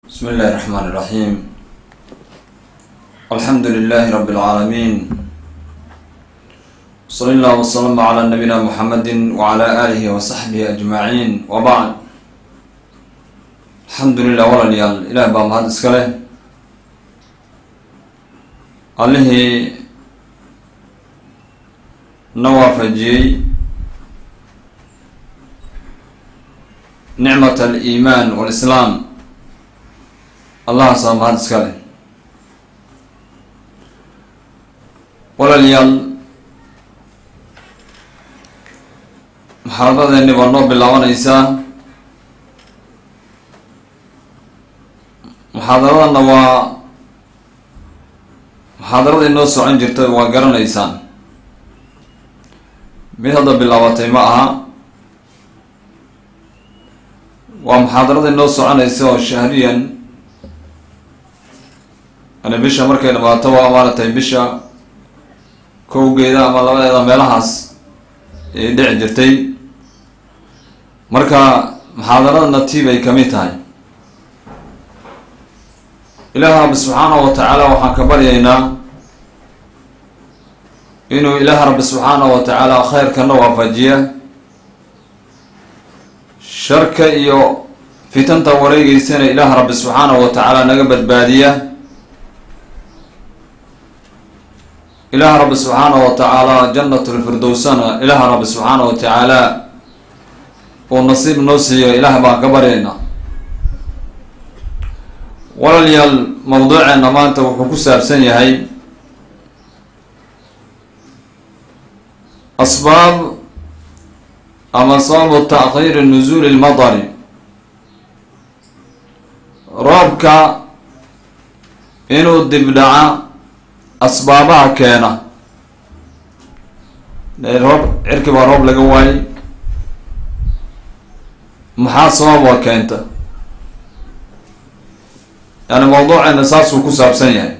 بسم الله الرحمن الرحيم الحمد لله رب العالمين صلى الله وسلم على نبينا محمد وعلى آله وصحبه أجمعين وبعد الحمد لله walaalayaal ilaah baa mahad iska leh allihii na waafajiyey nicmat aliimaan walislaam allahaasaa mahad iska leh walaalayaal muxaadaradeeni baa noo bilaabanaysaa muxaadaradana waa muxaadaradii noo socon jirtay waa garanaysaan mid hadda bilaabatay ma aha waa muxaadaradii noo soconaysa oo shahriyan yani bisha markay dhamaato waa maaratay bisha kowgeeda ama labadeeda meelahaas ay dhici jirtay marka muxaadaradana tii bay kamid tahay ilaah rabbi subxaanahu wa tacaala waxaan ka baryaynaa inuu ilaah rabbi subxaanahu wa tacaala khayrkana waafajiya sharka iyo fitanta wareegeysana ilaah rabbi subxaanahu wa tacaala naga badbaadiya ilaah rabbi subxaanahu wa tacaala janatulfirdowsana ilaah rabbi subxaanahu wa tacaala uu nasiib noo siiyo ilaah baan ka baryaynaa walaalayaal mawduuceena maanta wuxuu ku saabsan yahay asbaab ama sababu taakhiiri nusuuli lmadari roobka inuu dibdhaca asbaabaha keena roob cirki baa roob laga waayay maxaa sababa keenta yani mawduuceena saasuu ku saabsan yahay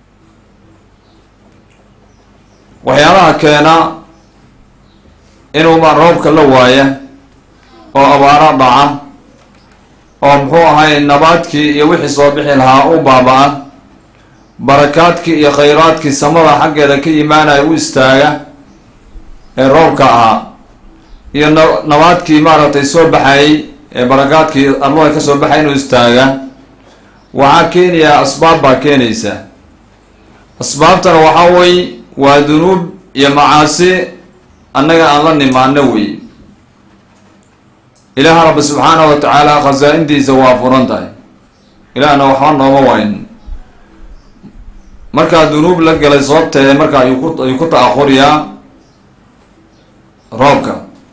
waxyaalaha keena inuuba roobka la waaya oo abaaro dhaca oo muxuu ahay nabaadkii iyo wixii soo bixi lahaa u baaba-a barakaadkii iyo khayraadkii samada xaggeeda ka imaanaya u istaaga ee roobka ahaa iyo na nabaadkii maaragtay soo baxayay ee barakaadkii arlada ka soo baxay inuu istaaga waxaa keenayaa asbaab baa keenaysa asbaabtana waxaa wey waa dunuub iyo macaasi annaga aan la nimaano wey ilaah rabbi subxaanahu wa tacaala khasaa-intiisa waa furan tahay ilaahna waxba nooma wayn markaa dunuub la galay sababteeda marka ayuu ku ayuu ku ta-akhuriyaa roobka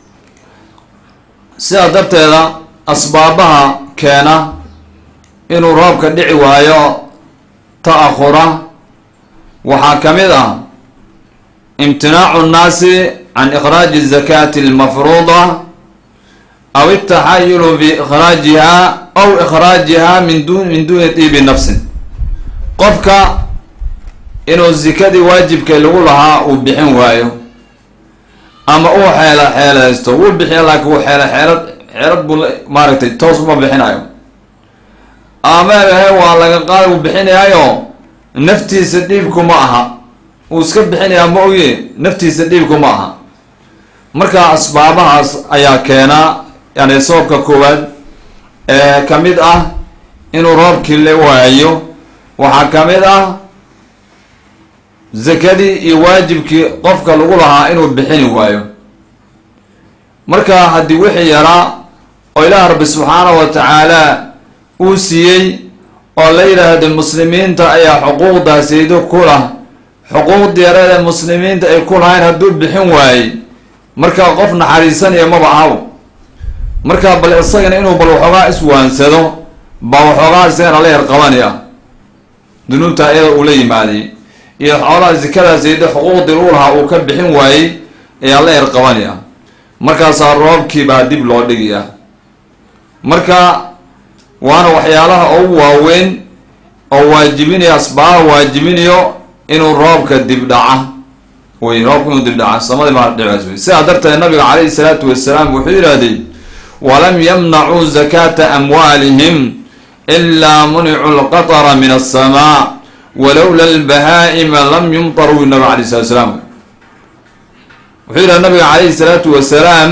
sidaa darteeda asbaabaha keena inuu roobka dhici waayo ta-akhura waxaa ka mid ah imtinaacu nnaasi can ikhraaji zakati almafruuda aw itaxayulu fi ikhraajiha aw ikhraajiha min dun min duuni diibi nafsin qofka inuu zikadii waajibkay lagu lahaa uu bixin waayo ama uu xeela xeelaysto wuu bixiya laakiin uu xeela xeelad xeelad buu maaragtay toos uma bixinayo ameehe waa laga qaad uu bixinayaayo naftiisa dhiibku ma aha uu iska bixinayaa ma oye naftiisa dhiibku ma aha marka asbaabahaas ayaa keenaa yani sababka koowaad ee ka mid ah inuu roobkii la waayo waxaa ka mid ah zakadii iyo waajibkii qofka lagu lahaa inuu bixini waayo marka haddii wixii yaraa oo ilaah rabbi subxaanahu wa tacaala uu siiyey oo la yidhaahdo muslimiinta ayaa xuquuqdaasiido ku lah xuquuqdii yareeda muslimiinta ay ku lahayn hadduu bixin waayey marka qof naxariisanaya maba ahaw marka bal isagana inuu bal waxoogaa iswaansado baa waxoogaa isagana la yar qabanaya dunuubta iyada uu la yimaaday iyo xoolaha zikadaasiido xuquuqdii lagu lahaa uu ka bixin waayey ayaa la yar qabanaya markaasaa roobkii baa dib loo dhigaya marka waana waxyaalaha ugu waaweyn oo waajibinayo asbaaha waajibinayo inuu roobka dib dhaca wey roobka inuu dib dhaca samadii maa dhicaas wey sidaa darteed nabiga calayhi salaatu wasalaam wuxuu yidhaahday walam yamnacuu zakata amwaalihim ilaa municu lqatara min aلsamaa walowla lbahaa'ima lam yumtaruu nabig alay slat slaam wuxuu yidhaha nabiga calayhi salaatu wasalaam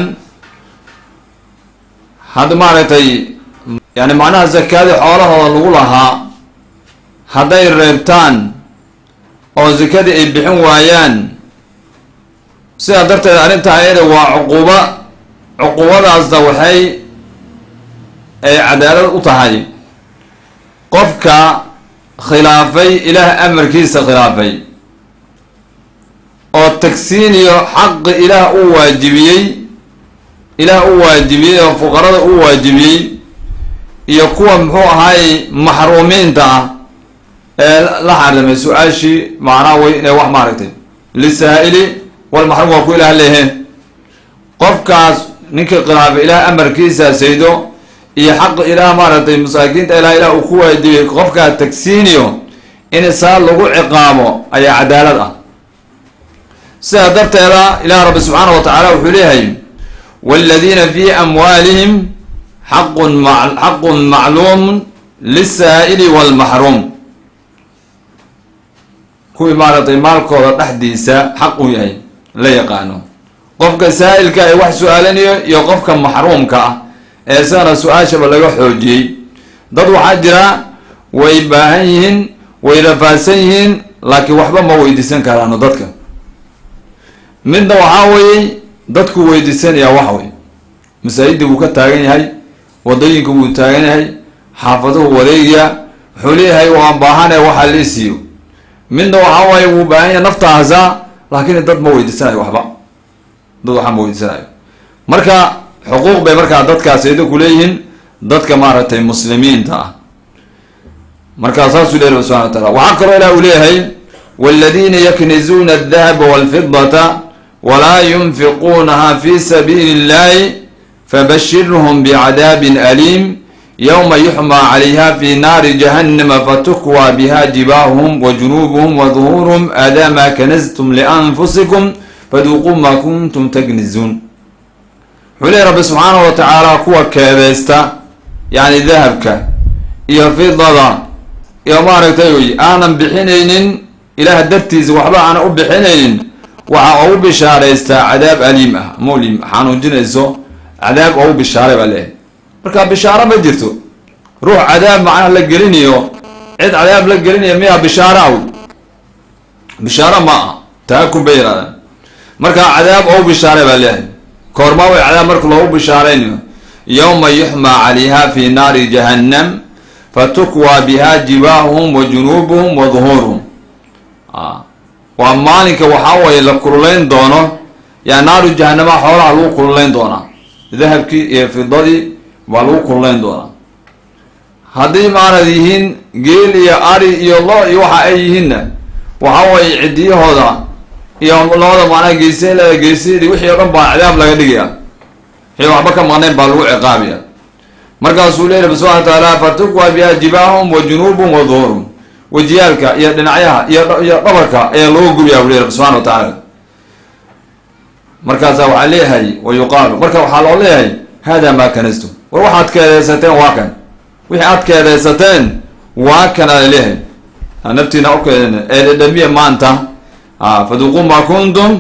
hadda maaragtay yani macnaha zakaadii xoolahooda lagu lahaa hadday reebtaan oo zakadii ay bixin waayaan sidaa darteed arrintaa ayada waa cuquuba cuquubadaasna waxay ay cadaalad u tahay qofka khilaafay ilaah amarkiisa khilaafay oo tagsiiniyo xaqi ilaah u waajibiyey ilaah u waajibiyey oo fuqarada u waajibiyey iyo kuwa muxuu ahaay maxruumiinta ah ee la xarimay su-aashii macnaha way inay wax maaragtay lisaa-ili walmaxruum waa ku ilaah leeheen qofkaas ninkii khilaafay ilaah amarkiisa saydo iyo xaqa ilaah maaragtay masaakiinta ilaah ilaah uu ku waajibiyey qofkaa tagsiiniyo in saa lagu ciqaabo ayaa cadaalad ah sidaa darteeda ilaah rabbi subxaana wa tacaala wuxuu leeyahay waaladiina fii amwaalihim xaqun ma xaqun macluumun lisaa'ili walmaxruum kuwii maaragtay maalkooda dhexdiisa xaq u yahay la yaqaano qofka saa'ilka ee wax su-aalanayo iyo qofka maxruumka ah ee isagana su-aashaba laga xoojiyey dad waxaa jira way baahan yihiin way rafaadsan yihiin laakiin waxba ma weydiisan karaano dadka midna waxaa weeye dadku weydiisanayaa wax wey masaajidii buu ka taagan yahay wadooyinka wuu taagan yahay xaafaduhu wareegaya wuxuu leeyahay waan baahane waxaa lii siiyo midna waxaa waaye wuu baahan yahay naftaasa laakiin dad ma weydiisanayo waxba dad waxba ma weydiisanayo marka xuquuq bay markaa dadkaas idinku leeyihiin dadka maaragtay muslimiinta ah markaa saasuu leeyahy subxana wa taala waxaa kaloo ilah uu leeyahay waladiina yaknizuuna aldahaba walfidata walaa yunfiquunaha fi sabiili illahi fabashirhum bicadaabin aliim yowma yuxmaa calayha fi naari jahannama fatukwaa biha jibaahuhum wa junuubuhum wa duhuuruhum aadaa maa kanastum lianfusikum faduuquu maa kuntum taknizuun wuxuu leehy rabbi subxaana wa tacaala kuwa keedeysta yacni dahabka iyo fidada iyo maaragtay aanan bixinaynin ilaah dartiisa waxba aanan u bixinaynin waxa ugu bishaaraystaa cadaab aliim ah molim xanuujinayso cadaab oo u bishaaray baa leeyahay marka bishaaro ma jirto ruux cadaab macnaha la gelinayo cid cadaab la gelinaya miyaa bishaaro aw bishaaro ma ah taakun bay yidhahdaan marka cadaab oo u bishaaray baa leeyahay koormaa way cadaab marka loogu bishaaraynayo yowma yuxmaa calayha fi naari jahannam fatukwaa biha jibaahuhum wa junuubuhum wa duhuuruhum waa maalinka waxaa waye la kululayn doono yaa naaru jahanama xoolaha lagu kululayn doonaa dahabkii iyo fidadii baa lagu kululayn doonaa haddii maanad yihiin geel iyo ari iyo lo iyo waxa ay yihiinna waxaa waye cidiyahooda iyo labada macnaha geesaleeda geesadeedii wixii o dhan baa cadaab laga dhigaya wixii waxba ka maqnayn baa lagu ciqaabaya markaasuu leeyahy rabbi subxana wa tacaala fatukwa biha jibaahum wa junuubum wa duhurum wejiyaalka iyo dhinacyaha iyo iyo dhabarka ayaa loo gubiyaa bu lehy rabbi subxana wa tacaala markaasaa waxaa leeyahay wa yuqaalu marka waxaa loo leeyahay hada maa kanastum war waxaad keedeysateen waa kan wixii aad keedeysateen waa kan ala leeyahay naftiina ukeeden ee dhadhamiya maanta faduquu maa kuntum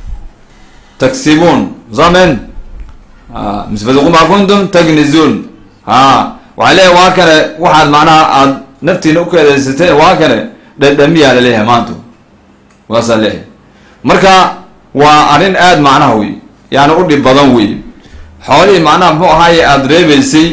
taksibuun samen mise faduquu maa kuntum taknizuun ha waxaa leeyahay waa kane waxaad macnaha aad naftiina ukeedeysateen waa kane dhadhamiyaa laleeyahay maanta waasaa leeyahay marka waa arrin aada macnaha wey yani u dhib badan wey xoolihii macnaha muxuu ahaaye aada reebeysay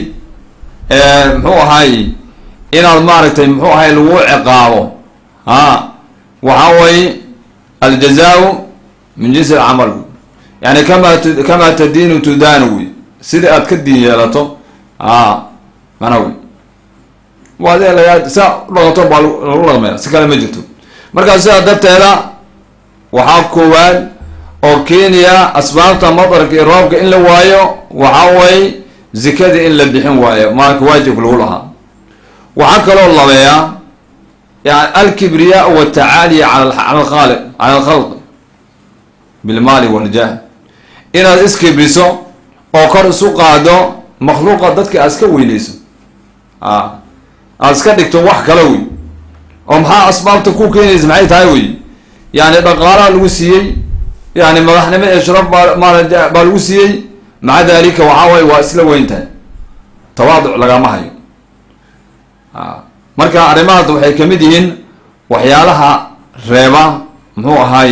muxuu ahaaye inaad maaragtay muxuu ahaye lagu ciqaabo ha waxaa way aljazaau min jinsi alcamal wey yani kama kamaa tadiinu tudaanu wey sida aad ka diin yeelato a mana wey waad lagaa saa udhaqato baa lagu dhaqmaya si kale ma jirto markaa sidaa darteeda waxaa koowaad oo keenaya asbaabta madarka iyo roobka in la waayo waxaa way zikadii in la bixin waayo maalka waajibka lagu lahaa waxaa kaloo labeeyaa yani alkibriyaa watacaaliya cala alkhaaliq cala alkhalq bilmaali waljah inaad iskibriso oo kor isu qaado makhluuqa dadka aad iska weyneyso a aada iska dhigto wax kale wey oo maxaa asbaabta ku keenaysa maxay tahay wey yani dhaqaalaha lagu siiyey yani madaxnimo ee sharaf baa maarata baa lagu siiyey maca dalika waxaa waye waa isla weyn tahay tawaaduc lagama hayo marka arrimahaas waxay kamid yihiin waxyaalaha reeba muxuu ahaay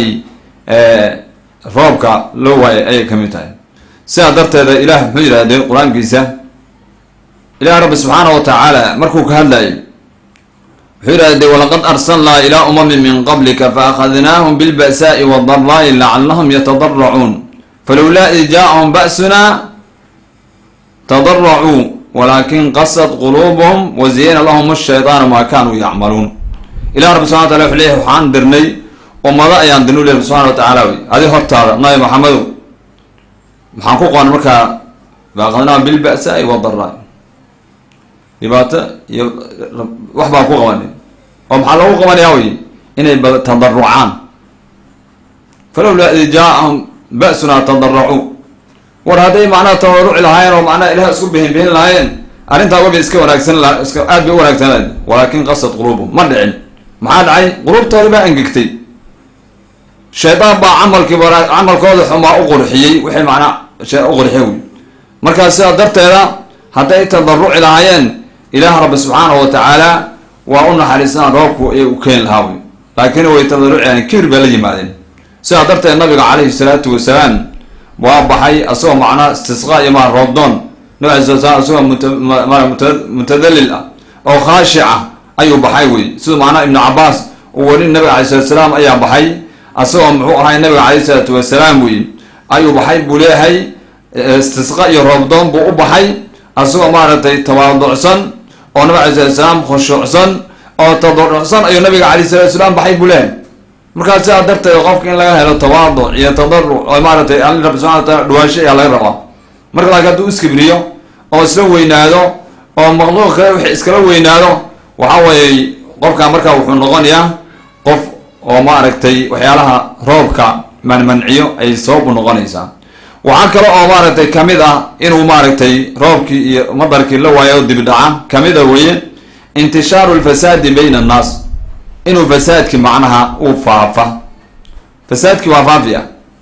roobka loo waayay ayay kamid tahay sidaa darteeda ilaah muxuu yidhahdee qur-aankiisa ilaah rabbi subxaana wa tacaala markuu ka hadlayay wuxuu yidhahde walaqad arsalnaa ilaa umamin min qablika faakadnaahum bilba'saai wadaraa'i lacalahum yatadaracuun falowlaa id jaaahum ba'sunaa tadaracuu walakin qasad quluubuhum waziyana lahum ashaydaanu maa kanuu yacmaluun ilah rabbi subxana wa tala wuxuu leeyahy waxaan dirnay ummado ayaan dirnu lehi subxana wa tacaala wey adi hortaada nabi maxamedow maxaan ku qoon markaa faakadnaahum bilba'saai wadaraa dhibaato iyo wax baan ku qabanay oo maxaa loogu qabanayaa wey inay tadarucaan falowlaa id jaaahum ba'sunaa tadaracuu war hadday macnaha tadaruci lahaayeen oo macnaha ilaah isku bihin bihin lahaayeen arrintaa waba iska wanaagsan la iska aad bay u wanaagsanaa walaakin qasad quluubum ma dhicin maxaa dhacay quluubtoodi baa angegtay shaydaan baa camalkii camalkooda xumaa u qurxiyey wixii macnaa u qurxiye wey markaa sidaa darteeda hadday tadaruci lahaayeen ilaah rabbi subxaana wa tacaala waa u naxariisana roobku ayay u keeni lahaa wey laakiin way tadarucilahayen kibir bay la yimaadeen sidaa darteed nabiga calayhi salaatu wasalaam waa baxay asagoo macnaa istisqa iyo maa roobdoon nabi alay sala slam asagoo mutadalil ah oo khaashica ayuu baxay wey siduu macnaa ibnu cabaas uu weli nabiga alay salatu salaam ayaa baxay asagoo muxuu ahay nabiga calayhi salaatu wasalaam wey ayuu baxay buu leeyahay istisqa iyo roobdoon buu u baxay asagoo maaragtay tawaaducsan oo nabig alay salatu salaam khushuucsan oo tadarucsan ayuu nabiga calayh salatu salaam baxay buu leeyahay markaa sidaa darteed qofka in laga helo tawaaduc iyo tadaruc oo maaratay alla rabbi subxana wa taala dhawaasho ayaa laga rabaa marka laakiin hadduu iskibriyo oo isla weynaado oo maqluuq kale wix iskala weynaado waxa weeye qofka markaa wuxuu noqonayaa qof oo maaragtay waxyaalaha roobka manmanciyo ay sababu noqonaysaa waxaa kale oo maaragtay kamid ah inuu maaragtay roobkii iyo madarkii la waayo dibdhaca kamid a weye intishaaru lfasaadi bayna annaas inuu fasaadki macnaha uu faafa fasaadki waa faafiya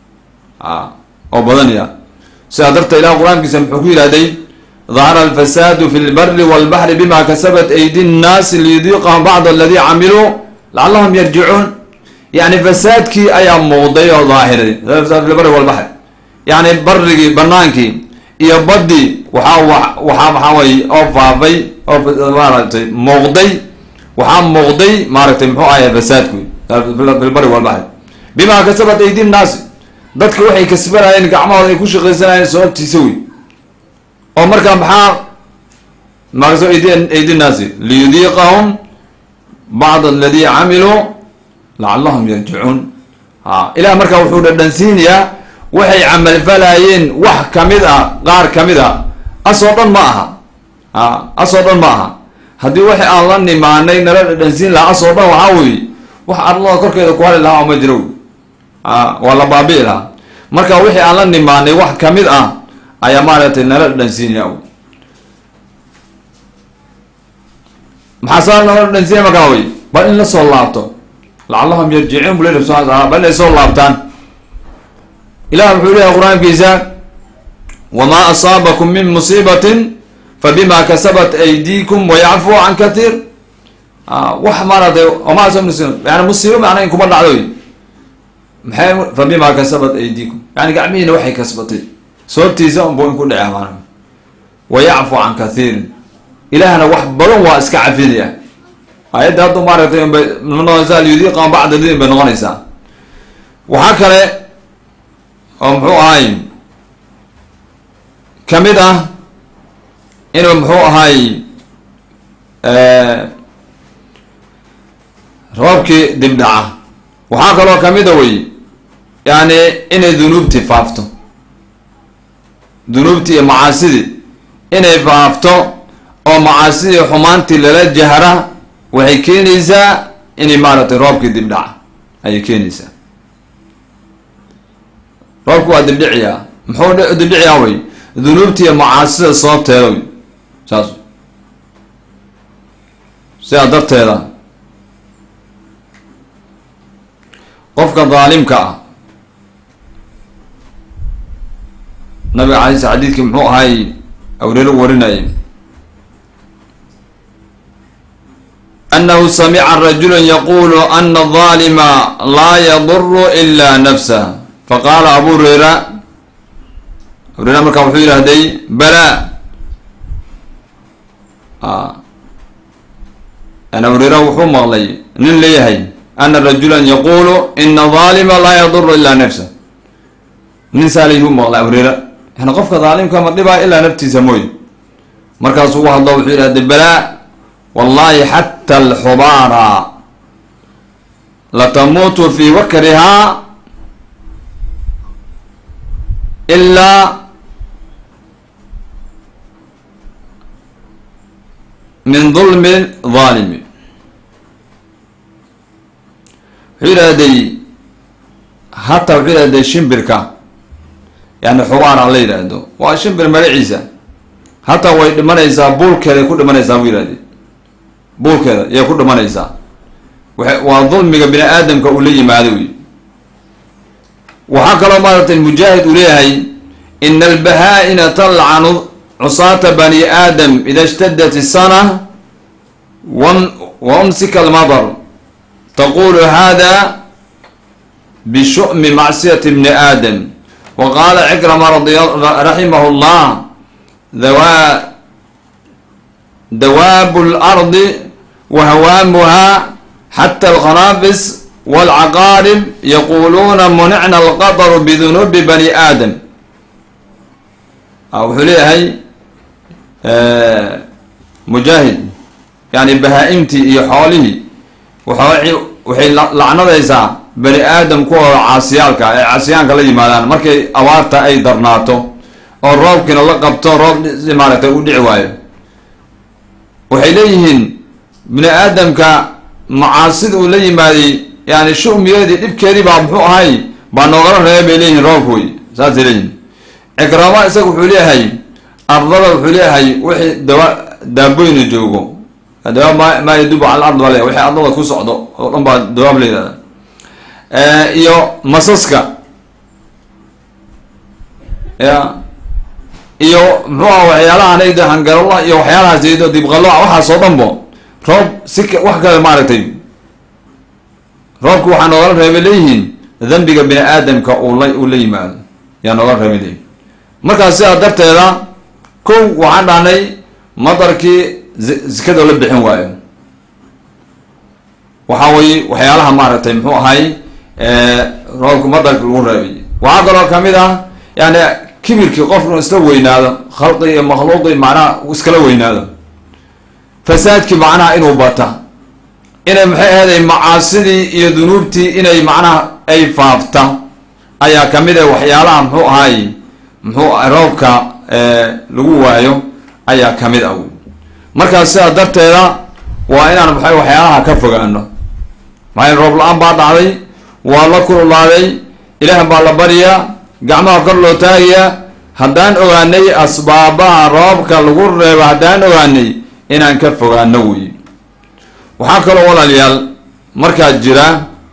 a oo badanaya sidaa darteed ilah qur-aankiisa muxuu ku yidhahday dahara alfasaadu fi lbari walbaxri bima kasabat aydi nnaasi liyudiiqahum bacd aladii camiluu lacalahum yarjicuun yani fasaadkii ayaa muuqday oo daahiray fasaad fi lbari walbaxri yani barigii banaankii iyo badii waxaa waxaa maxaa weye oo faafay oo maaragtay muuqday waxaa muuqday maaragtay muxuu ahay fasaadku filbari walbaxri bimaa kasabat aydi nnaasi dadka waxay kasbanayeen gacmahooda ay ku shaqaysanayeen sababtiisa wey oo markaa maxaa maa kasaba ayd aydi nnaasi liyudiiqahum bacd aladii camiluu lacalahum yarjicuun ha ilah markaa wuxuu dhadhansiinayaa waxay camalfalayeen wax kamid a qaar kamid a asoo dhan ma aha a asoo dhan ma aha haddii waxi aan la nimaanay nala dhadhansiin lahaa asoo dhan waxaa weeye wax arlada korkeeda ku hali lahaa oo ma jiro wey a waa la baabi'i lahaa marka wixii aan la nimaanay wax kamid ah ayaa maaragtay nala dhadhansiinaya wey maxaa saa nala dhadhansiinaya markaa wey bal in la soo laabto lacallahum yarjiciin bu lehi subxana wa taala bal inay soo laabtaan ilah wuxuu leeyahay qur-aankiisa wamaa asaabakum min musiibatin fabima kasabat aydiikum wayacfu can kathiir wax maaragtay wamaa asab yani musiibo macna in kuma dhacdo maxay fabima kasabat aydiikum yani gacmihiina waxay kasbatay sababtiisa unbu in ku dhece maana wayacfu can kathiirin ilaahna wax badan waa iska cafinaya ayadda haddu maaragtay unbay noqonaysaa lyudiiqan bacda lidin bay noqonaysaa waxaa kale oo muxuu ahay kamid ah inuu muxuu ahay roobkii dibdhaca waxaa kaloo kamid a wey yani inay dunuubtii faafto dunuubtii iyo macaasidii inay faafto oo macaasidii xumaantii lala jahra waxay keenaysaa inay maaragtay roobkii dibdhaca ayay keenaysaa roobku waa dibdhiciyaa muxuu dibdhiciyaa wey dunuubtii iyo macaasida sababteeda wey saas sidaa darteeda qofka daalimka ah nabiga alay sl xadiidkii muxuu ahay awreero warinayay anahu samica rajula yaqulu ana الظalima laa yaduru ila nafsah faqaala abu hureyra hureyra markaa wuxuu yidhahday bala ana hureyra wuxuu maqlay nin leeyahay ana rajula yaqulu ina ظalima laa yaduru ila nafsah nin saalayuu maqlay hureyra yani qofka daalimka ma dhibaa ilaa naftiisa mooy markaasuu u hadlo wuxuu yidhahday bala wallahi xata alxubaara latamuutu fi wakrihaa ilaa min dulmi daalimi wuxuu yidhahday hataa wuxuu yidhahday shimbirka yani xubaara la yidhaahdo waa shimbir magaciisa hataa way dhimanaysaa buulkeeday ku dhimanaysaa buu yidhahday buulkeeda yay ku dhimanaysaa waa dulmiga bini aadamka uu la yimaado wey waxaa kaloo maaragtay mujaahid uu leeyahay ina albahaa-ina talcanu cusaata bani aadam ida ishtadat isana wa umsika almadar taqulu hada bishu'mi macsiyati bni aadam wa qaala cikrama raximahu llah dawa dawaabu lardi wa hawaamuha xata alkhanaafis walcaqaarib yaquluuna municna alqadaru bidunuubi bani aadam wuxuu leeyahay mujaahid yani bahaa-imtii iyo xoolihii waxay lacnadaysaa bani aadam kuwooda caasiyaalka ee caasiyaanka la yimaadaan markay abaarta ay darnaato oo roobkiina la qabto roob maaragtay u dhici waayo waxay leeyihiin bini aadamka macaasida uu la yimaaday yani shumigeedii dhibkeedii baa muxuu ahay baa noogala reeba bay leeyihin roobka wey saasay leeyihin cikraama isaga wuxuu leeyahay ardada wuxuu leeyahay wixii dawa daaboyna joogo dawaab ma maa yadubu cala ard baa le wixii ardada ku socdo oo dhan baa dawaab la yihahda iyo masaska ya iyo muxuu aha waxyaalaha nayda hangarala iyo waxyaalahaas ydo dibqalo waxaasoo dhan bo roob si wax kale maaragtay roobku waxaa noogala reebay leeyihiin dambiga bini aadamka uu la uu la yimaado yaa noogala reebay leeyihin markaas sidaa darteeda kow waxaan dhahnay madarkii zikada la bixin waayo waxaa weye waxyaalaha maaragtay muxuu ahay roobku madarki lagu reebay waxaa kaloo kamid ah yani kibirkii qofku isla weynaado khalqi iyo makhluuqi macnaha iskala weynaado fasaadkii macnaha inuu bata inay maxay ahaday macaasidii iyo dunuubtii inay macnaha ay faafta ayaa kamid ah waxyaalaha muxuu ahay muxuu roobka lagu waayo ayaa kamid ah markaas sidaa darteeda waa inaan maxay waxyaalaha ka fogaano maxay roob la-aan baa dhacday waa la kululaaday ilaah baa la baryaa gacmaha kor loo taagayaa haddaan ogaanay asbaabaha roobka lagu reebo haddaan ogaanay inaan ka fogaano wey waxaa kaloo walaalayaal markaa jira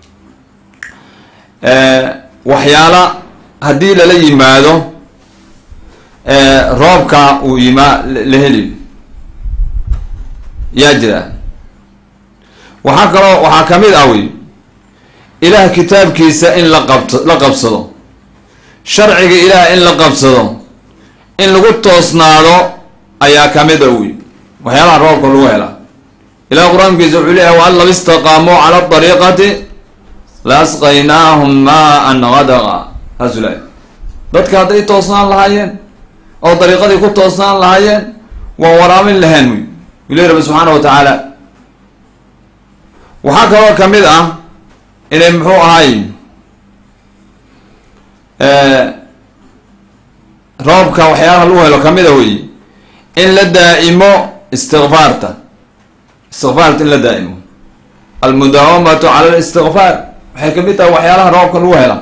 waxyaala haddii lala yimaado roobka uu yimaa la heli yaa jira waxaa kaloo waxaa kamid ah wey ilaah kitaabkiisa in la qabt la qabsado sharciga ilaah in la qabsado in lagu toosnaado ayaa kamid a wey waxyaalaha roobka lagu helaa ilah qur-aankiisa wuxuu leeyahay waan law istaqaamuu cala dariiqati la asqaynaahum maan gadaqa saasuu leeyahay dadka hadday toosnaan lahaayeen oo dariiqadii ku toosnaan lahaayeen waan waraabin lahayn wey ilahi rabbi subxaana wa tacaala waxaa kaloo kamid ah inay muxuu ahay roobka waxyaalaha lagu helo kamid a wey in la daa-imo istikfaarta istikfaarta in la daa-imo almudaawamatu cala listikfaar waxay kamid tahay waxyaalaha roobka lagu hela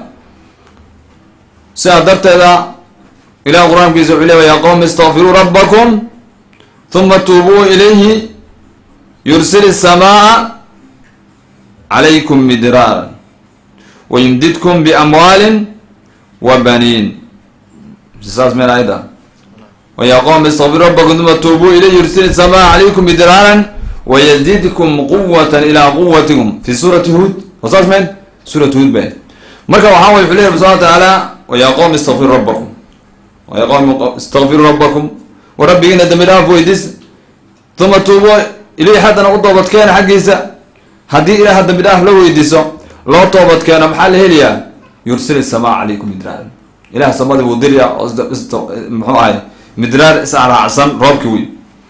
sidaa darteeda ilah qur-aankiisa wuxuu leeya ya qowm istakfiruu rabbakum huma tuubuu ilayhi yursil الsamaaa calaykum midraara wayumdidkum biamwaalin wa baniin saas meel ayda waya qowm istaqfiru rabbakum uma tuubuu ilay yursil الsamaaa calaykum midraaran wayazidkum quwata ilaa quwatikum fi suurati huod wa saas meel suurat huod ba marka waxaa way wuxuu ley rabbi subana wa tacaala waya qowm istaqfiru rabbakum waya qowm istaqfiruu rabbakum wa rabbigiina dambi dhaaf weydiis uma tuubo ilay haddana u toobadkeena xaggiisa haddii ilaah dambi dhaaf la weydiiso loo toobadkeeno maxaa la helayaa yursil isamaa calaykum midraar ilaah samadii wuu dirya oo muxuu ahay midraar israacsan roobki wey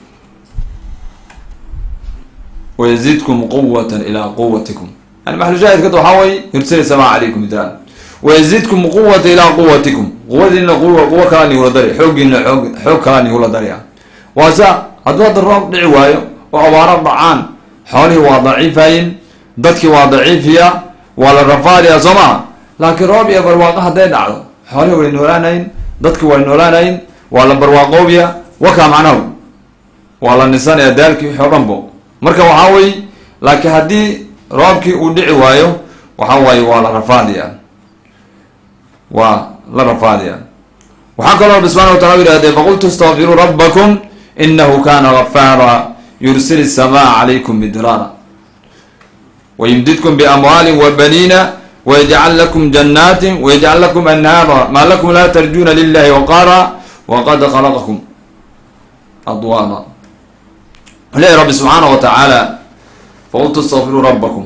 wayazidkum quwatan ilaa quwatikum yani maxalushaahidkad waxaa way yursil isamaa calaykum midraar wayazidkum quwata ilaa quwatikum quwadiina quwa quwo kalaa nigula dari xooggiina xoog xoog kalaa nigula darya waa sa hadduu hadda roob dhici waayo oo abaaro dhacaan xoolihii waa daciifayin dadkii waa daciifiya waa la rafaadiya soo maha laakiin roob iyo barwaaqo hadday dhacdo xoolihii way noolaanayin dadki way noolaanayin waa la barwaaqoobiya wakaa macnahu waa la nisanaya daalkii wixii o dhanbo marka waxaa wey laakiin haddii roobkii uu dhici waayo waxa waaye waa la rafaadiya waa la rafaadiya waxaa kaloo rabbi subxana wa tacala u yihahdee faqultu istaqfiruu rabbakum inahu kana gafaara yursil الsamaaa calaykum midraara wayumdidkum biamwaalin wa baniina wayajcal lakum janaatin wayajcal lakum anhaara maa lakum laa tarjuna lilahi waqaara waqad khalaqakum adwaara leeyahy rabbi subxaana wa tacaala faqultu istaqfiruu rabbakum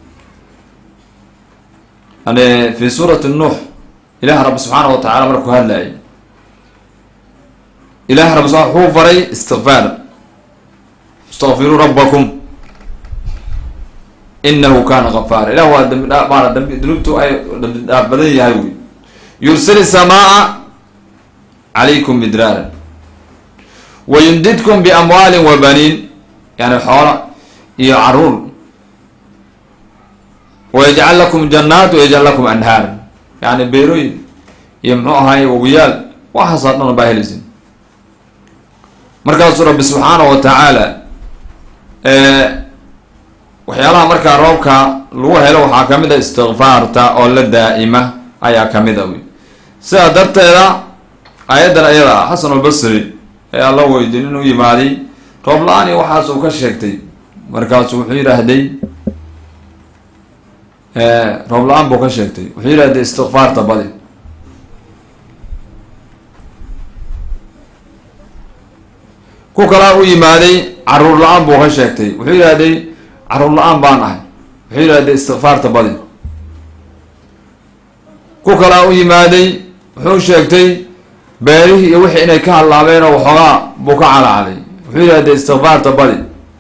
ane fi suurati nuux ilaah rabbi subxaana wa tacala markuu hadlayay ilaah rabbi subaa wuxuu faray istikfaar istaqfiruu rabbakum inahu kana gafaara ilah waa dambi dhaa maana dambi dunuubtu ay dambi dhaaf badan yahay wey yursili samaaa calaykum midraaran wayumdidkum biamwaalin wa baniin yani xoola iyo caruur wayajcal lakum jannaat wayajcal lakum anhaar yani beerooyin iyo muxuu ahaay wawiyaal waxaasoo dhan baa helaysin markaasuu rabbi subxaana wa tacaala waxyaalaha markaa roobka lagu helo waxaa kamid a istikfaarta oo la daa'ima ayaa kamid a wey sidaa darteeda aayaddan ayada ah xasan albasri ee alla weydiin inuu yimaaday roob la-aan iyo waxaas uu ka sheegtay markaasu wuxuu yidhaahday roob la-aan buu ka sheegtay wuxuu yidhahday istikfaarta badi ku kalaa u yimaaday caruur la-aan buu ka sheegtay wuxuu yidhahday caruur la-aan baan ahay wuxuu yidhahday istikfaarta badi ku kalaa u yimaaday wuxuu sheegtay beerihii iyo wixii inay ka hallaabeen oo waxoogaa buu ka calacalay wuxuu yidhahday istikfaarta badi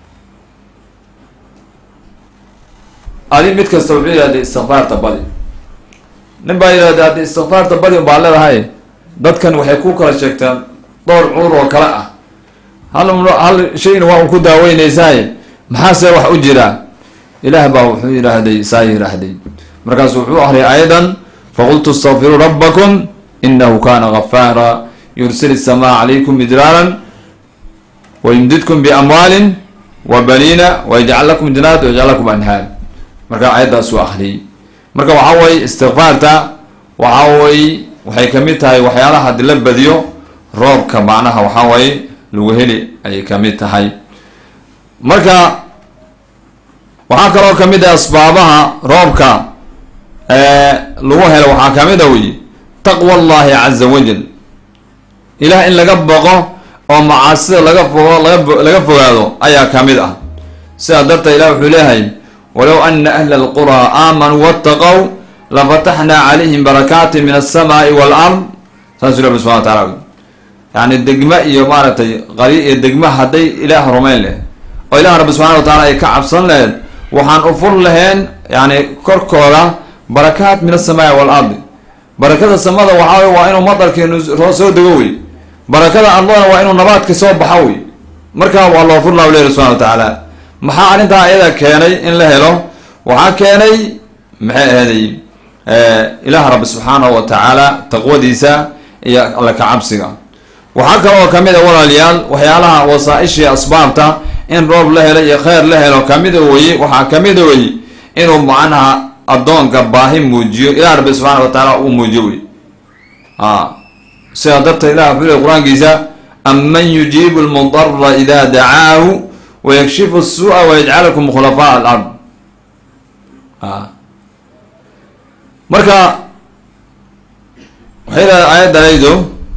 adi mid kasta wuxuu yidhahday istikfaarta badi nin baa yidhahday haddii istikfaarta badi un baa leedahay dadkan waxay ku kala sheegteen dhowr cudur oo kale ah hal hal shayna waa un ku daaweynaysaay maxaase wax u jira ilaah baa wuxuu yidhaahday saa yidhaahday markaasu wuxuu akriyay ayadan faqultu istaqfiruu rabbakum inahu kana gafaara yursil الsamaa calaykum midraaran wayumdidkum biamwaalin wa baniina wayajcal lakum janaat wayajcal lakum anhaar marka ayaddaasuu akriyay marka waxaa weye istikfaarta waxaa wey waxay kamid tahay waxyaalaha hadii la badiyo roobka macnaha waxaa waye lagu heli ayay kamid tahay marka waxaa kaloo kamid ah asbaabaha roobka lagu helo waxaa kamid a wey taqwa allahi caza wajal ilaah in laga boqo oo macaasida laga fogo laga laga fogaado ayaa kamid ah sidaa darteed ilah wuxuu leeyahay walow ana ahla alquraa aamanuu waataqow lafataxnaa calayhim barakaatin min alsamaai waalard saasuu rabbi subxana wa taala yani degma iyo maaragtay qari iyo degma hadday ilaah rumayn leh oo ilaah rabbi subxana wa taala ay ka cabsan laheyd waxaan u fur laheen yani korkooda barakaat min alsamaai waalardi barakada samada waxaa wey waa inuu madarkeenu soo dego wey barakada ardana waa inuu nabaadka soo baxa wey markaa waa loo fur laha lehi subxana wa tacaala maxaa arrintaa ayada keenay in la helo waxaa keenay maxay aheeday ilaah rabbi subxaanahu wa tacaala taqwadiisa iyo alla kacabsiga waxaa kaloo kamid a walaalayaal waxyaalaha wasaa-ishii asbaabta in roob la helo iyo kheyr la helo kamida weye waxaa kamida weye inuu macnaha addoonka baahi muujiyo ilah rabbi subxaana wa tacaala uu muujiyo wey a sidaa darteed ilah wuxuu lehy qur-aankiisa aman yujiibu lmudara ida dacaahu wayakshifu الsuuءa wayajcalakum khulafaa alard a marka waxay leedahay aayaddanaydo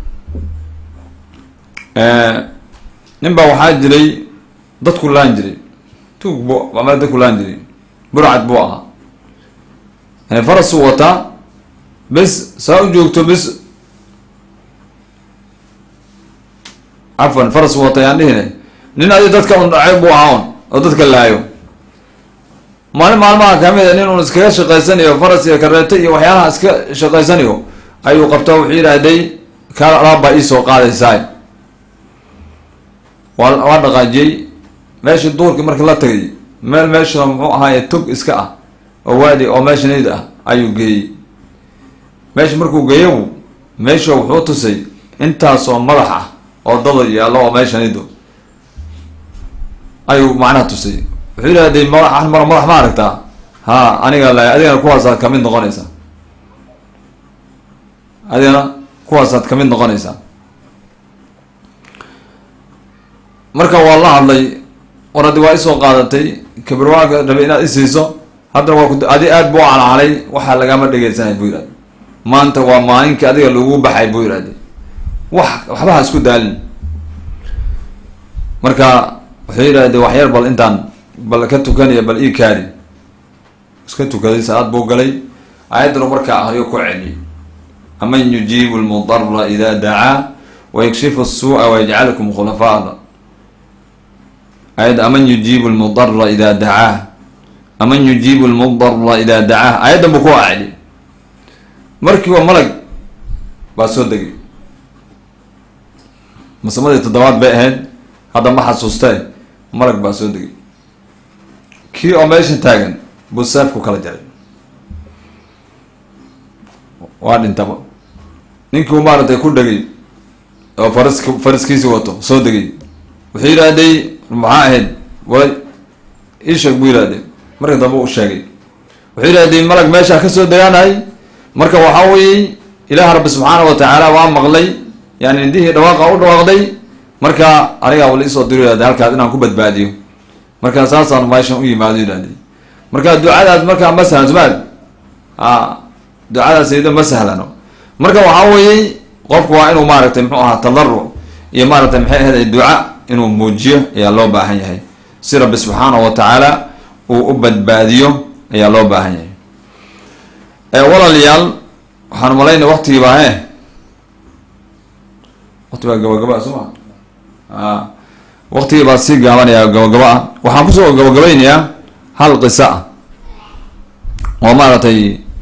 nin baa waxaa jiray dadku laan jiray tuug bu ama dadku laan jiray burcad buu ahaa yani farasuu wataa bes saa u joogto bes cafwan faras wata yaan dhihine nin adi dadka un dhacay buu ahaa un oo dadka laayo maalin maalmaha kamida nin un iskaga shaqaysanayo faras iyo kareeto iyo waxyaalaha iska shaqaysanayo ayuu qabta wuxuu yidhaahday kaa alaabbaa iisoo qaadaysaay waa waa dhaqaajiyey meeshii duurkii marka la tagay meel meesha muxuu ahaaye tog iska ah oo waadi oo meesha nayd ah ayuu geeyey meesha markuu geeyabu meesha wuxuu tusay intaasoo madax ah oo dada yaallo oo meesha naydo ayuu macnaha tusay wuxuu yidhahday madax mar madax ma aragtaa ha aniga la adigana kuwaasaad kamid noqonaysaa adigana kuwaasaad kamid noqonaysaa marka waa la hadlay war haddi waa isoo qaadatay kabirwaanka rabay inaad isiiso haddana waa ku adi aad buu calcalay waxaa lagama dhegeysanay buu yidhahday maanta waa maalinkii adiga lagu baxay buu yidhahday wax waxba ha isku daalin marka wuxuu yidhahday waxyar bal intaan bal ka tukanaya bal ii kaadi iska tukaday salaad buu galay aayaddanu markaa ahriyo ku celiyay aman yujiibu lmudara ida dacaa wayakshifu الsuuءa wayajcalukum khulafaa ayadda aman yujiibu lmudara ida dacaah aman yujiibu lmudara ida dacaah ayaddan buu ku acli markiiba malag baa soo degay masamadii toddobaad bay ahayd hadda ma xasuustee malag baa soo degay kii oo meesha taagan buu seefku kala jaray waa dhintaba ninkii u maaragtay ku dhegay oo farask faraskiisi wato soo degay wuxuu yidhaahday maxaa ahayd way iisheeg buu yidhahday marka dambe u sheegay wuxuu yidhahday malag meeshaa kasoo degaanahay marka waxaa weeye ilaah rabbi subxaana wa tacaala waa maqlay yani indihii dhawaaqa u dhawaaqday marka anigaa wala isoo diro yihahday halkaas inaan ku badbaadiyo marka saasaan meeshan u yimaado yidhahday marka ducadaas markaa ma sahlan sumaad a ducadaas iyado ma sahlano marka waxaa weeye qofku waa inuu maaragtay muxuu ahaa tadaruc iyo maaragtay maxay ahayd duca inuu muujiyo ayaa loo baahan yahay si rabbi subxaana wa tacaala uu u badbaadiyo ayaa loo baahan yahay walaalayaal waxaan malaynay waktigii baa he wakti baa gabagaba soo ma a waktigii baa sii gaabanayaa gabagaba ah waxaan kusoo gabagabaynayaa hal qisa ah oo maaragtay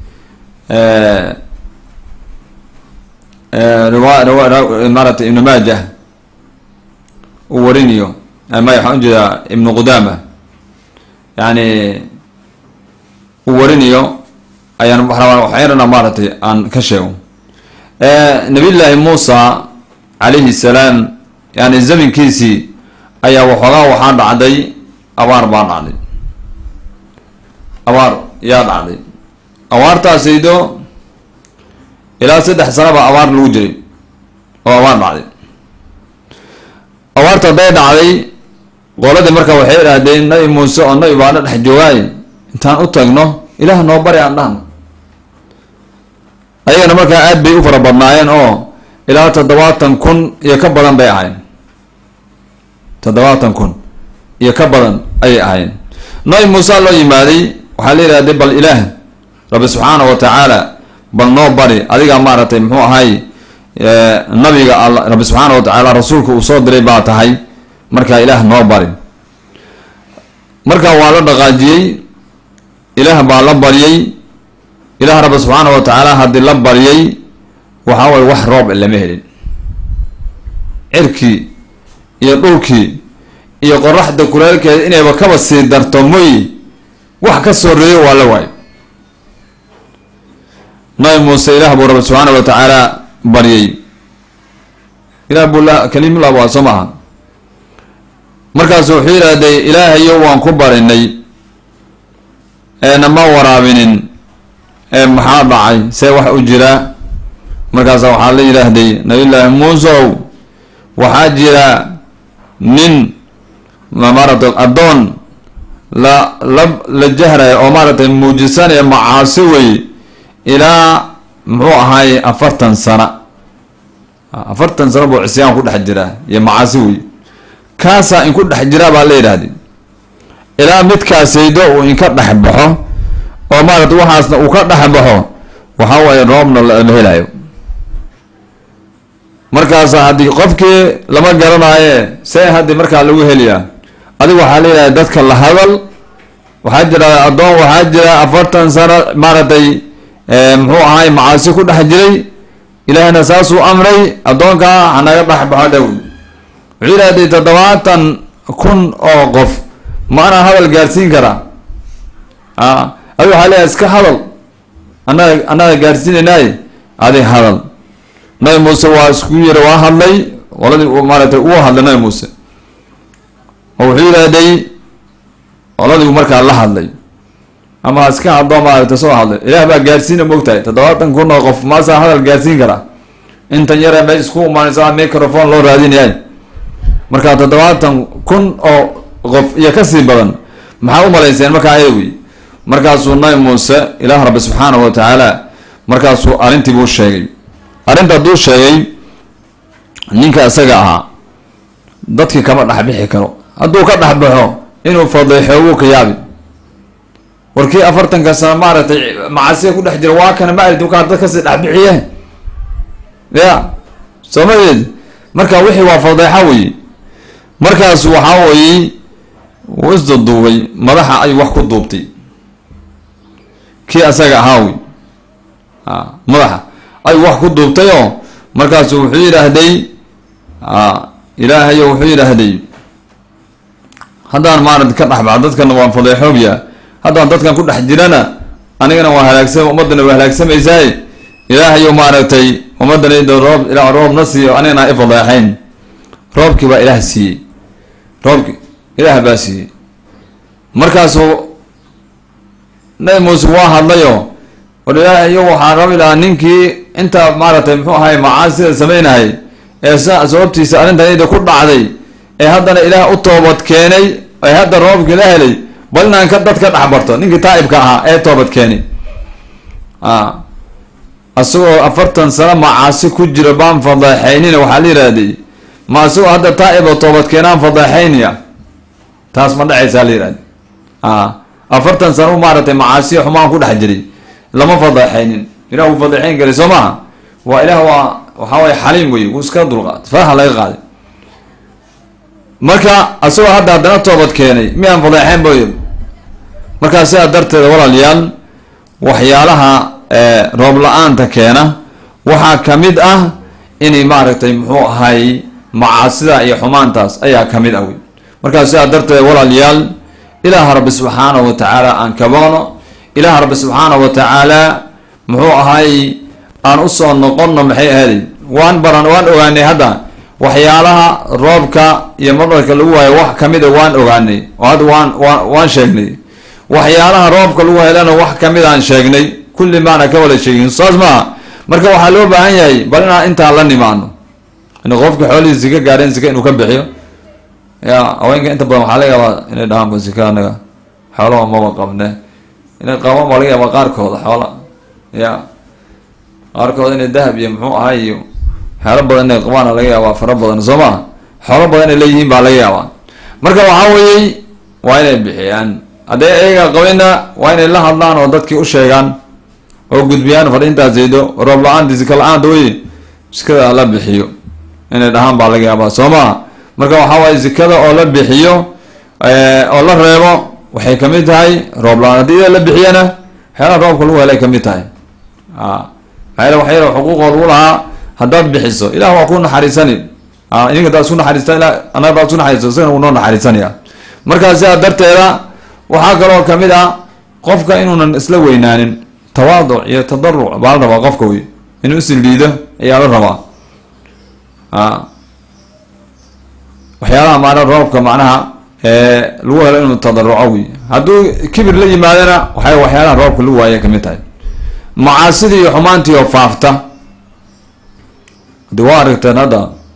maaragtay ibnu maajah uu warinayo may waxaan ujeedaa ibnu qudaama yani uu warinayo ayaan waxyarana maaragtay aan ka sheego nabiy llaahi muusa calayhi salaam yani zamankiisii ayaa waxoogaa waxaa dhacday abaar baa dhacday abaar yaa dhacday abaartaasaydo ilaa saddex sana baa abaar lagu jiray oo abaar dhacday abaarta hadday dhacday qoladii marka waxay idhaahdeen nabi muuse oo nabi baana dhex joogaay intaan u tagno ilaah noo bari aan dhahno ayagana markaa aad bay u fara badnaayeen oo ilaa toddobaatan kun iyo ka badan bay ahayn toddobaatan kun iyo ka badan ayay ahayn nabi muuse loo yimaaday waxaa la yidhahday bal ilaah rabbi subxaana wa tacaala bal noo bari adigaa maaragtay muxuu ahay nabiga all rabbi subxaana wa tacaala rasuulka uu soo diray baa tahay markaa ilaah noo bari marka waa la dhaqaajiyey ilaah baa la baryay ilaah rabbi subxaana wa tacaala haddii la baryay waxaa waye wax roob lama helin cirkii iyo dhulkii iyo qoraxda kuleelkeeda inayba kaba sii darto moy wax ka soreeyo waa la waayo nabi muuse ilaah buu rabbi subxaana wa tacaala baryay ilah buu la kalimullah waa soo maaha markaasu wuxuu yidhaahday ilaahayo waan ku barinay eena ma waraabinin ee maxaa dhacay see wax u jira markaasa waxaa la yidhaahday nabiyullaahi muusow waxaa jira nin maaragtay addoon la la la jahraya oo maaragtay muujisanaya macaasi wey ilaa muxuu ahaaye afartan sana afartan sano buu cisyaan ku dhex jiraa iyo macaasi wey kaasaa inku dhex jiraa baa la yidhaahday ilaa midkaasaydo uu inka dhex baxo oo maaragtay waxaasna uu ka dhex baxo waxaa waaye roobna la helayo markaasa haddii qofkii lama garanaaye see haddii markaa lagu heliyaa adigu waxaa la yidhahda dadka la hadal waxaa jira addoon waxaa jira afartan sano maaragtay muxuu ahaay macaasi ku dhex jiray ilaahna saasuu amray addoonkaa hanaga dhex baxo dhow wuxuu yidhahday toddobaatan kun oo qof ma anaa hadal gaarsiin karaa a adigu waxaa leeyahay iska hadal annaga annaga gaarsiinaynaay adi hadal nabi muuse waa isku yiri waa hadlay qoladii maaratay uu hadlay nabi muuse oo wuxuu yidhaahday qoladii markaa la hadlay ama iska hadlo maaragtay soo hadlay ilaah baa gaarsiina moogtahay toddobaatan kun oo qof maasaa hadal gaarsiin karaa intan yare meesha isku imaanaysa microphone loo raadinayay markaa toddobaatan kun oo qof iyo kasii badan maxaa u malayseen markaa ayawi markaasuu nabi muuse ilaah rabbi subxaanahu wa tacaala markaasuu arrintii buu sheegay arrinta hadduu sheegay ninka isaga ahaa dadkii kama dhexbixi karo hadduu ka dhexbaxo inuu fadeexo wuu ka yaabi warkii afartanka sano maaragtay macasiya ku dhex jira waa kana ma arid kaa dad kasii dhexbixiye ya soo madeed marka wixii waa fadeexo wey markaas waxaa weeye wuu isduduubay madaxa ayuu wax ku duubtay kii asaga ahaa wey a madaxa ayuu wax ku duubtayoo markaasu wuxuu yidhaahday ilaahayo wuxuu yidhaahday haddaan maarata ka dhexbaxa dadkana waan fadeexoobya haddaan dadkan ku dhex jirana anigana waa halaagsam ummadana waa halaagsamaysaay ilaahayo maaragtay ummadana id roob ilaa roob na siiyo anigana i fadeexayn roobkii baa ilaah siiyey roobki ilaah baa siiyey markaasuu nabi muuse waa hadlayo war ilaahayo waxaa rabi lahaa ninkii intaa maaragtay muxuu ahay macaasida samaynahay ee sa sababtiisa arrintan ida ku dhacday ee haddana ilaah u toobad keenay ee hadda roobkii la helay bal inaan ka dad ka dhex barto ninkii taa'ibka ahaa ee toobad keenay a isagoo afartan sano macaasi ku jiro baan fadeexaynina waxaa la yihahday ma isagoo hadda taa'ib oo toobad keenaan fadeexaynaya taas ma dhacaysaa la yihahda a afartan sano u maaragtay macaasiya xumaan ku dhex jiray lama fadeexaynin ilah wuu fadeexayn karay soo maha waa ilaah waa waxaa waye xaliim wey wuu iska dulqaad faraha laga qaaday marka isagoo hadda haddana toobad keenay miyaan fadeexayn boy markaa sidaa darteeda walaalayaal waxyaalaha roob la-aanta keena waxaa kamid ah inay maaragtay muxuu ahay macaasida iyo xumaantaas ayaa kamid ah wey markaa sidaa darteeda walaalayaal ilaaha rabbi subxaanahu wa tacaala aan kaboono ilaah rabbi subxaanahu wa tacaala muxuu ahay aan usoo noqonno maxay ahaaday waan baran waan ogaanay hadda waxyaalaha roobka iyo madharka lagu waayo wax kamida waan ogaanay oo hadda waan waan waan sheegnay waxyaalaha roobka lagu helana wax kamid aan sheegnay kulli maana ka wada sheegin saas maaha marka waxaa loo baahan yahay bal inaan intaan la nimaano in qofka xoolihiisa ka gaareen sika inuu ka bixiyo ya haweenka inta badan waxaa laga yaabaa inay dhahaan sika anaga xoolaha maba qabne inay qabaan baa laga yaabaa qaarkooda xoola ya qaarkooda inay dahab iyo muxuu ahay iyo xeelo badan inay qabaana laga yaabaa fara badan soo maa xoolo badan inay leeyihiin baa laga yaabaa marka waxaa weeyey waa inay bixiyaan hadday ayaga qabina waa inay la hadlaan oo dadkii u sheegaan oo gudbiyaan fadhiintaas zaydo roob la-aanti sika la-aanta wey sikada la bixiyo inay dhahaan baa laga yaabaa soo maa marka waxaa waaye sikada oo la bixiyo oo la reebo waxay kamid tahay roob la-aan haddii ida la bixiyana waxyaalaha roobka lagu helay kamid tahay a maxaa wax yar xuquuqood u lahaa haddaad bixiso ilah waa ku naxariisani idinka hadaad isku naxariista ila anaga hadaad isku naxariisto isagana wuu noo naxariisanaya markaa sidaa darteeda waxaa kaloo kamid ah qofka inuunan isla weynaanin tawaaduc iyo tadaruc baa la rabaa qofka wey inuu isiliido ayaa la rabaa a waxyaalaha maana roobka macnaha lagu helo inuu tadaruco wey hadduu kibir la yimaadana waxay waxyaalaha roobka lagu waaya kamid tahay macaasidii iyo xumaantii oo faafta hadii waa aragteen hadda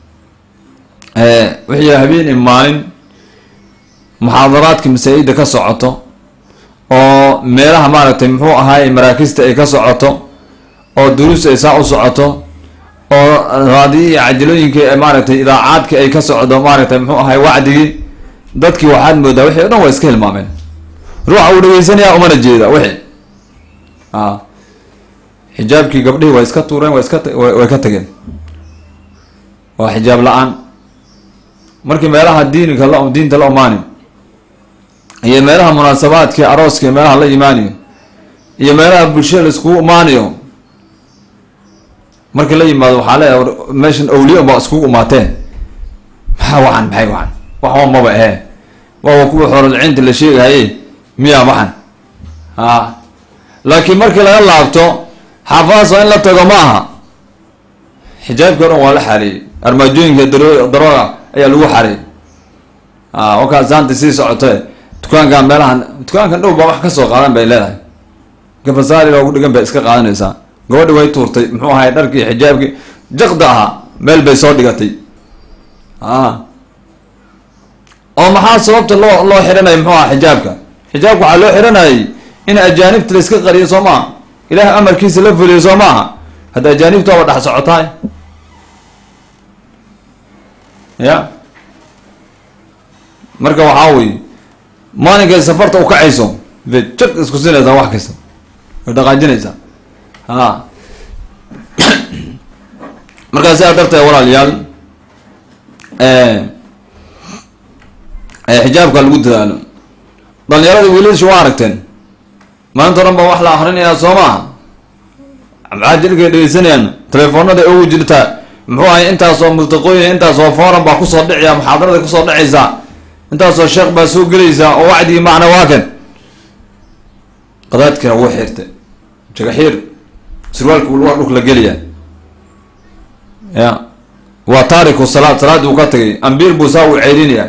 wixii habeen i maalin muxaadaraadka masaa-ida ka socoto oo meelaha maaragtay muxuu ahaay maraakista ay ka socoto oo duruus ay saa u socoto oo raadiyi iyo cajalooyinkii ee maaragtay idaacaadki ay ka socdo maaragtay muxuu ahay wacdigii dadkii waxaad moodaa wixii o dhan waa iska hilmaameen ruuxa uu dhegeysanaya umana jeeda wixii a xijaabkii gabdhihii waa iska tuureen waa iska way ka tageen waa xijaab la-aan markii meelaha diinika la diinta la umaani iyo meelaha munaasabaadkii arooska iyo meelaha la imaaniyo iyo meelaha bulshada la iskugu imaanayo markii la yimaado waxaa leeyahay meeshan awliya baa iskugu imaateen maxaa waxan maxay waxan waxba maba ahe waawa kuwa xoololcinta la sheegahaye miyaa waxan a laakiin markii laga laabto xaafadaas waa in la tago ma aha xijaabkii o dhan waa la xareeyey armaajooyinka daro darooga ayaa lagu xareeyey a wakaas haanta sii socote dukaankan meelahan dukaankan dhow baa wax kasoo qaadan bay leedahay gabasaari loogu dhigan bay iska qaadanaysaa gabadhi way tuurtay muxuu ahay dharkii xijaabkii jaqda ahaa meel bay soo dhigatay a oo maxaa sababta loo loo xihanaya muxuu aha xijaabka xijaabka waxaa loo xihanayay in ajaanibta la iska qariyo soo maaha ilaah amarkiisa la fuliyo soo maaha hadda ajaanibta waaba dhex socotaay ya marka waxaa wey maalinkay safarta u kacayso bay jag isku sinaysaa wax kasta way dhaqaajinaysaa ha markaa sidaa darteed walaalayaal xijaabka lagu dadaalo dhalinyarada wiilasha waa aragteen maalinta o dhan baa wax la akrinayaa soo maaha macaajilkay dhegeysanayaan telefoonada ugu jirta muxuu ahay intaasoo murtaqooyin intaasoo foran baa kusoo dhicaya muxaadarada kusoo dhacaysaa intaasoo sheekh baa soo gelaysaa oo wacdigii macna waa kan qadaadkina wuu xirtay jagaxiir surwaalka waa dhulka la geliyaa ya waa taariku salaad salaadii uu ka tagay ambiir buu saa uu ceyrinayaa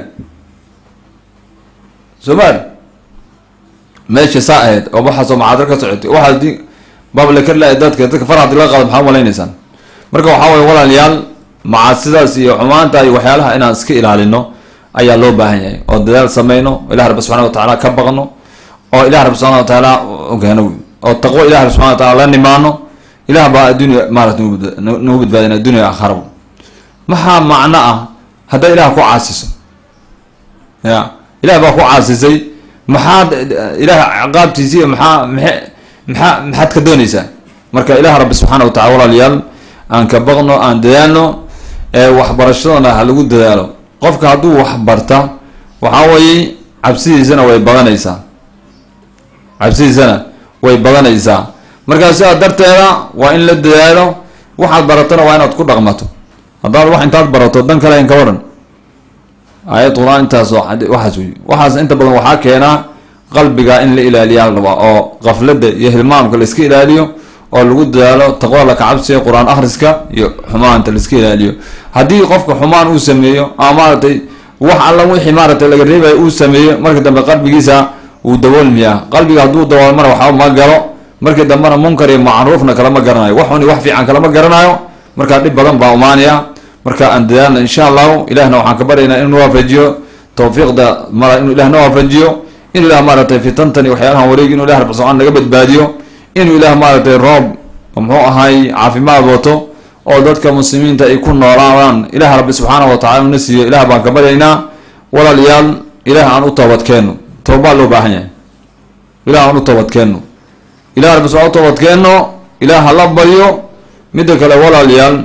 somaali meesha saa ahayd oo waxaasoo muxaadaro ka socotay waxaas di bablakala dadka dadka far hadii laga qaado maxaa malaynaysaan marka waxaa waye walaalayaal macaasidaas iyo xumaanta iyo waxyaalaha inaan iska ilaalino ayaa loo baahan yahay oo dadaal sameyno ilah rabbi subxana watacaala ka baqno oo ilah rabbi subxana watacaala ogaano oo taqwo ilah rabbi subxana wataala la nimaano ilah baa adduunya maarata nagu badbaadin addunya aakhara maxaa macno ah haddaa ilah ku caasiso ya ilah baa ku caasisay maxaad ilaah ciqaabtiisi iyo maxaa maxe maxaa maxaad ka doonaysaa marka ilah rabbi subxaana watacala walaalayaal aan ka baqno aan dadaalno waxbarashadana ha lagu dadaalo qofka hadduu wax barta waxaa weeye cabsidiisana way badanaysaa cabsidiisana way badanaysaa markaa sidaa darteeda waa in la dadaalo waxaad baratona waa inaad ku dhaqmato haddaad wax intaad barato dan kale in ka waran aayad qur-aan intaasoo waxaas wey waxaas inta badan waxaa keenaa qalbiga in la ilaaliyaa rabaa oo qaflada iyo hilmaamka la iska ilaaliyo oo lagu dadaalo taqwa la kacabsiga qur-aan akhriska iyo xumaanta la iska ilaaliyo haddii qofka xumaan uu sameeyo ama maaratay wax alla wixii maaratay laga reebayo uu sameeyo markii dambe qalbigiisa wuu daboolmiyaa qalbiga hadduu daboolmana waxba ma galo markii dambena munkar iyo macruufna kalama garanayo waxuni wax fiican kalama garanayo markaa dhib badan baa umaanaya marka aan dadaalna insha allahu ilahna waxaan ka baryaynaa inuu waafajiyo tawfiiqda mara inuu ilah na waafajiyo inuu ilah maaratay fitantani waxyaalahan wareegi inu ilah rabsocaan naga badbaadiyo inuu ilah maaratay roob muxuu ahay caafimaad wato oo dadka muslimiinta ay ku noolaadaan ilaah rabbi subxaana wa tacala una siiyo ilah baan ka baryaynaa walaalayaal ilaah aan u toobadkeenno toobaa loo baahan yahay ilah aan u toobadkeenno ilah rabbi subaa u toobadkeenno ilaah hala baryo midda kale walaalayaal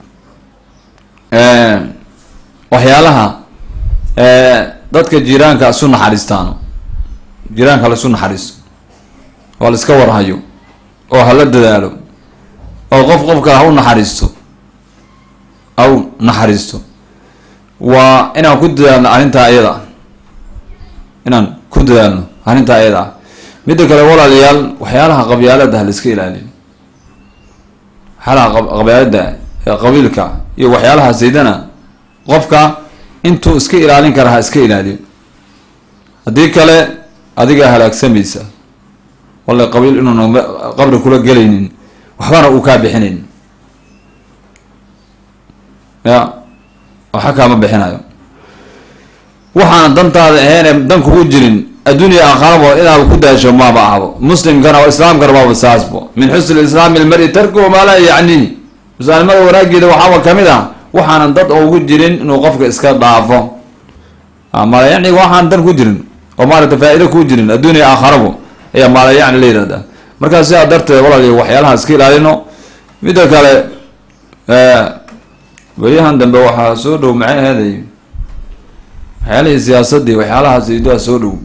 waxyaalaha dadka jiiraanka isu naxariistaano jiiraanka la isu naxariisto oo la iska warhayo oo hala dadaalo oo qof qofka ha u naxariisto ha u naxariisto waa inaan ku dadaalno arrintaa iyada ah inaan ku dadaalno arrintaa iyada ah midda kale walaalayaal waxyaalaha qabyaalada ha la iska ilaaliyo waxyaalaha qabyaalada ee qabiilka iyo waxyaalaha saydana qofka intuu iska ilaalin kara ha iska ilaaliyo haddii kale adigaa halaagsamaysa walla qabiil inuuna qabri kula gelaynin waxbana uu kaa bixinayn ya waxa kaama bixinayo waxaan dantaada ahaynee dan kugu jirin adduunya aakharabo inaad ku daasho maaba ahbo muslimkana oo islaamkana waaba saasbo min xusni islaami ilmari tarkuhu maa laa yacnihi musaalnimada wanaageeda waxaaba kamid ah waxaanan dad ugu jirin inuu qofka iska dhaafo maalayacni waxaan dan ku jirin oo maarata faa-ido ku jirin adduunya aakharabo ayaa maalayacni la yihahdaa markaa sidaa darteed walaaliyo waxyaalaha iska ilaalino midda kale beryahan dambe waxaa soo dhow maxay aheeday waxyaalihii siyaasadii waxyaalahaas idoa soo dhow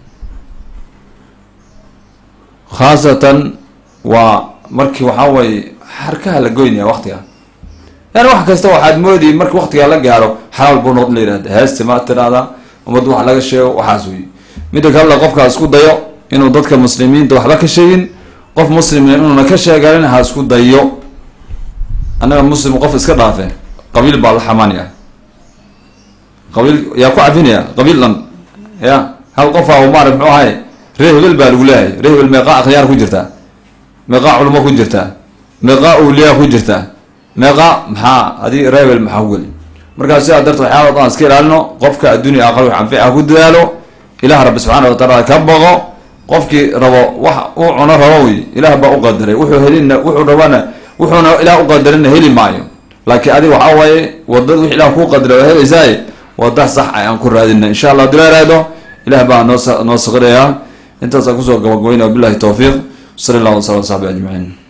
khaasatan waa markii waxaa waye xarkaha la goynaya waktiga yani wax kasta waxaad moodi marki waktigaa la gaaro xalaal buu noqon la yihahda heesti ma tiraahdaa ummadda wax laga sheego waxaas wey midda kalena qofka isku dayo inuu dadka muslimiinta waxba ka sheegin qof muslimna inuuna ka sheeganin ha isku dayo annaga muslim qof iska dhaafe qabiil baa la xamaanaya qabiil yaa ku cafinaya qabiil dhan ya hal qofaa maara muxuu ahay ree hebel baa lagu leeyahay ree hebel meeqaa akhyaar ku jirtaa meeqaa culamo ku jirtaa meeqaa awliyaa ku jirtaa meeqaa maxaa adi ree hebel maxaa ku geli markaa sidaa darteed waxyaala dhan iska ilaalino qofka adduunya aqal wax anfica ku dadaalo ilaah rabbi subxaana wa tacaala ka baqo qofkii rabo wax uu cuno rabo wey ilaah baa u qadaray wuxuu helina wuxuu rabana wuxuuna ilaah u qadarina heli maayo laakiin adiga waxaa waaye wadada wix ilah kuu qadara waa helaysaaye wada sax ayaan ku raadina insha allah hadii la raado ilah baa noo noo saqirayaa intaasaan kusoo gabagabayna wabilahi towfiiq sala allah wasala saxbi ajmaciin